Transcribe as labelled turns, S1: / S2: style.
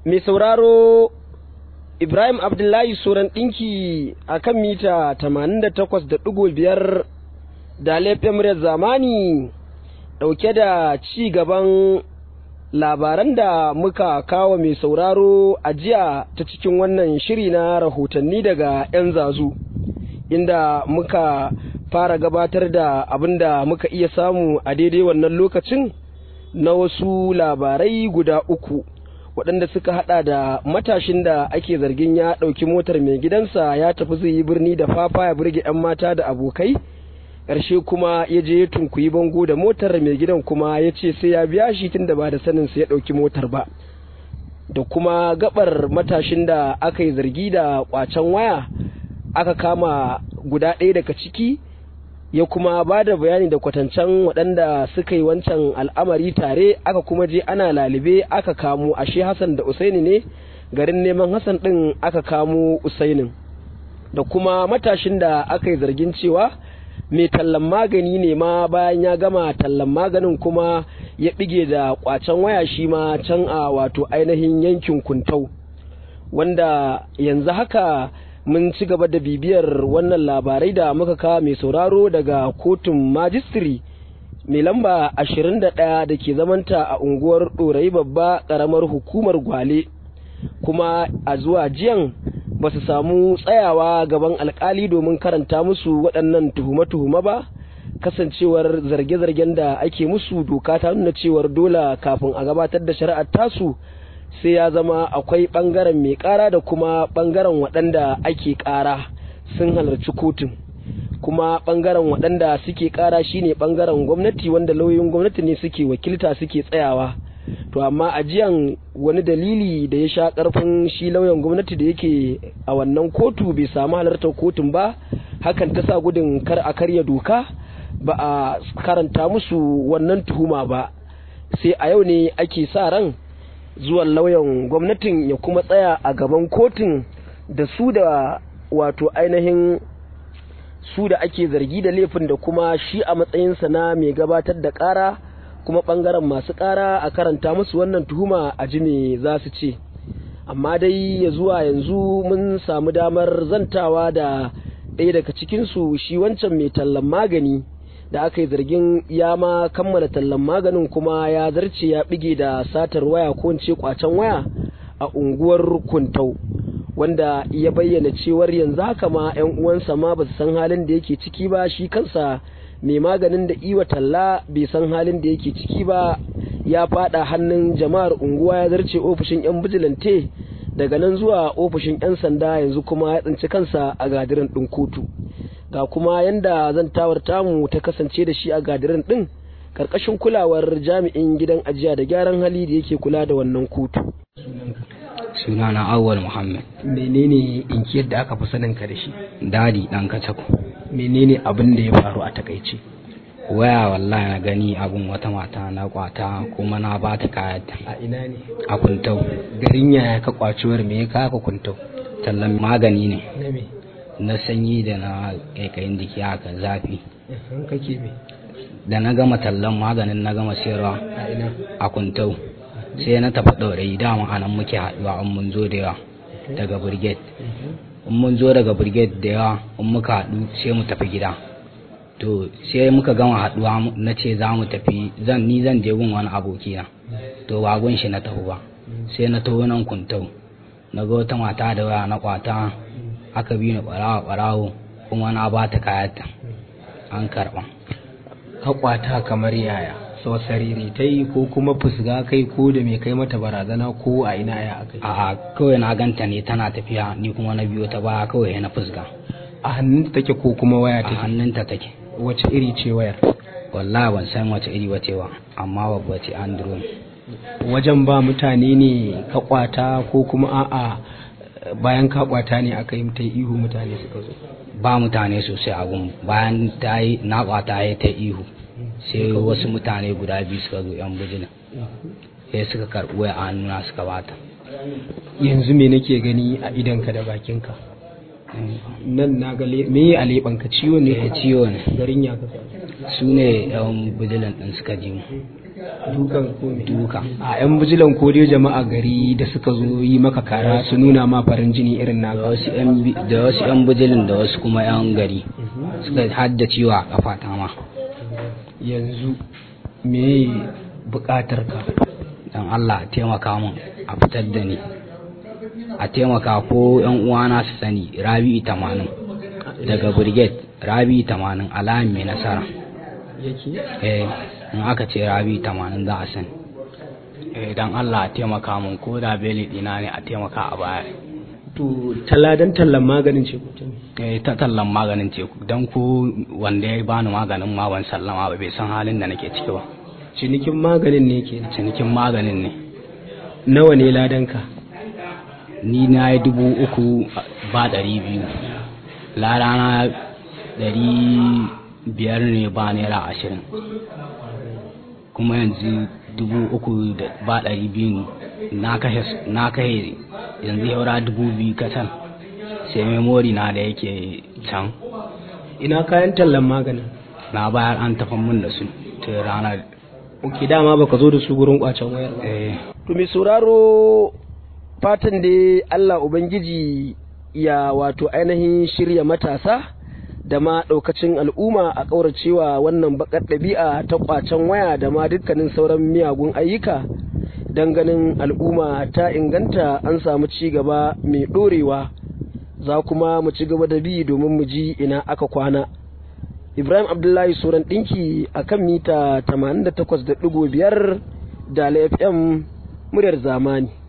S1: mai sauraro Ibrahim Abdullahi Soran ɗinki a kan mita 88.5 da laifin muryar zamani ɗauke da ci gaban labaran da muka kawo mai sauraro a jiya ta cikin wannan shiri na rahotanni daga 'yan zazu inda muka fara gabatar da abin da muka iya samu a daidai wannan lokacin na wasu labarai guda uku waɗanda suka hada da matashin da ake zargin ya ɗauki motar mai gidansa ya tafi zai yi birni da fafa ya burge 'yan mata da abokai ƙarshe kuma ya je ya tunkuyi bango da motar mai gidan kuma ya ce sai ya biya shi tun da ba da saninsa ya ɗauki motar ba da kuma gabar matashin da aka yi zargi da ƙwacen waya aka kama guda ɗaya daga ciki ya kuma ba da bayani da kwatancen waɗanda suka yi wancan al'amari tare aka kuma je ana lalibe aka kamo ashe hassan da usaini ne garin neman hassan ɗin aka kamo usainin da kuma matashin da aka yi zargin cewa mai tallan magani ne ma bayan ya gama tallan maganin kuma ya ɗige da ƙwacen waya shi ma can a wato ainihin yankin kuntau wanda yanzu haka mun ci gaba da bibiyar wannan labarai da muka kawo mai sauraro daga kotun majistiri mai lamba 21 da ke zamanta a unguwar ɗorayi babba ƙaramar hukumar gwale kuma a zuwa jiyan ba su samu tsayawa gaban alkali domin karanta musu waɗannan tuhume-tuhume ba kasancewar zarge-zargen da ake musu doka ta nuna cewar dole kafin a gabatar da shari'ar tasu sai ya zama akwai ɓangaren mai ƙara da kuma ɓangaren waɗanda ake ƙara sun halarci kotun kuma ɓangaren waɗanda suke ƙara shine ɓangaren gwamnati wanda lauyoyin gwamnati ne suke wakilta suke tsayawa to amma a jiyan wani dalili da ya sha ƙarfin shi lauyan gwamnati da yake a wannan kotu bai samu halartar kotun ba hakan ta sa gudun kar a karya doka ba a karanta musu wannan tuhuma ba sai a yau ne ake sa ran zuwan lauyan gwamnatin ya kuma tsaya a gaban kotun da su da wato ainihin su da ake zargi da laifin da kuma shi a matsayinsa na mai gabatar da ƙara kuma ɓangaren masu ƙara a karanta musu wannan tuhuma a ji me za su ce amma dai ya zuwa yanzu mun samu damar zantawa da ɗaya daga cikinsu shi wancan mai tallan magani da aka yi zargin ya ma kammala tallan maganin kuma ya zarce ya bige da satar waya ko in ce kwacen waya a unguwar kuntau wanda ya bayyana cewar yanzu haka ma 'yan uwansa ma ba su san halin da yake ciki ba shi kansa mai maganin da iwa talla bai san halin da yake ciki ba ya fada hannun jama'ar unguwa ya zarce ofishin 'yan bijilante daga nan zuwa ofishin 'yan sanda yanzu kuma ya tsinci kansa a gadirin ɗin kotu ga kuma yanda zantawar tamu ta kasance da shi a gadirin ɗin ƙarƙashin kulawar jami'in gidan ajiya da gyaran hali da yake kula da wannan kotu
S2: sunana awwal muhammad
S1: menene inkiyar da aka fi sanin ka da shi
S2: dadi dan kacako
S1: menene abin da ya faru a takaice
S2: waya wallahi na gani abun wata mata na kwata kuma na ba ta kayata
S1: a ina ne
S2: a kuntau
S1: garin yaya ka kwaciwar me ya kaka kuntau
S2: tallan magani ne
S1: na me
S2: na sanyi da na kaikayin jiki haka zafi
S1: an kake me
S2: da na gama tallan maganin na gama sayarwa
S1: a ina
S2: a kuntau sai na tafi ɗaurayi dama anan muke haɗuwa in mun zo da yawa daga brigade in mun zo daga brigade da yawa in muka haɗu sai mu tafi gida to sai muka gama haɗuwa na ce za mu tafi zan ni zan je gun wani abokina to ba gun shi na taho ba sai na taho nan kuntau na ga wata mata da waya na kwata aka bi ni ɓarawo ɓarawo kuma na ba ta kayata an karɓa
S1: ka kwata kamar yaya so sariri ta yi ko kuma fusga kai ko da mai kai mata barazana ko a ina ya akai
S2: a'a kawai na ganta ne tana tafiya ni kuma na biyo ta baya kawai na fusga
S1: a hannunta take ko kuma waya
S2: a
S1: take
S2: hannunta take
S1: wace iri ce wayar
S2: wallahi ban san wace iri ba ba amma babba ce andro
S1: wajen ba mutane ne ka kwata ko kuma a'a bayan ka kwata ne aka yi ta ihu mutane suka zo
S2: ba mutane sosai a gun bayan ta yi na kwata ya ta ihu sai wasu mutane guda biyu suka zo yan bijilin sai suka karɓi waya a hannuna suka bata
S1: yanzu me nake gani a idanka da bakinka nan na ga le- me a leɓanka ciwo ne
S2: Eh, ciwo ne
S1: garin ya kasa
S2: su ne yan bijilin ɗin suka ji mu
S1: dukan kome
S2: duka
S1: a yan bijilan ko dai jama'a gari da suka zo yi maka kara su nuna ma farin jini irin
S2: da
S1: naka
S2: wasu yan bi- da wasu yan bijilin da wasu kuma yan gari suka hadda ciwo a kafa ta ma
S1: yanzu me bukatar ka
S2: dan Allah a taimaka min a fitar da ni a taimaka ko yan uwana su sani rabi'u tamanin daga brigade rabi'u tamanin alami mai nasara
S1: yake
S2: eh in aka ce rabi'u tamanin za a sani eh dan Allah a taimaka min ko da beli dina ne a taimaka a baya
S1: to taladan tallan maganin ce mutum
S2: eh ta tallan maganin teku dan ko wanda ya bani maganin ma ban sallama ba bai san halin da nake ciki ba
S1: cinikin maganin ne ke
S2: cinikin maganin ne
S1: nawa ne ladanka
S2: ni na yi dubu uku ba ɗari biyu larana ɗari biyar ne ba naira ashirin kuma yanzu dubu uku da ba ɗari biyu na kashe na kashe yanzu yaura dubu biyu kacal sai memori na da yake can
S1: ina kayan tallan maganin
S2: na bayar an tafi mun da su ta ranar
S1: ok dama baka zo da su gurin kwacen wayar ba
S2: eh
S1: to mai sauraro fatan da Allah Ubangiji ya wato ainihin shirya matasa da ma ɗaukacin al'umma a ƙauracewa wannan baƙar ɗabi'a ta ƙwacen waya da ma dukkanin sauran miyagun ayyuka don ganin al'umma ta inganta an samu ci gaba mai ɗorewa za kuma mu ci gaba da bi domin mu ji ina aka kwana ibrahim abdullahi suran ɗinki a kan mita 88.5 da fm muryar zamani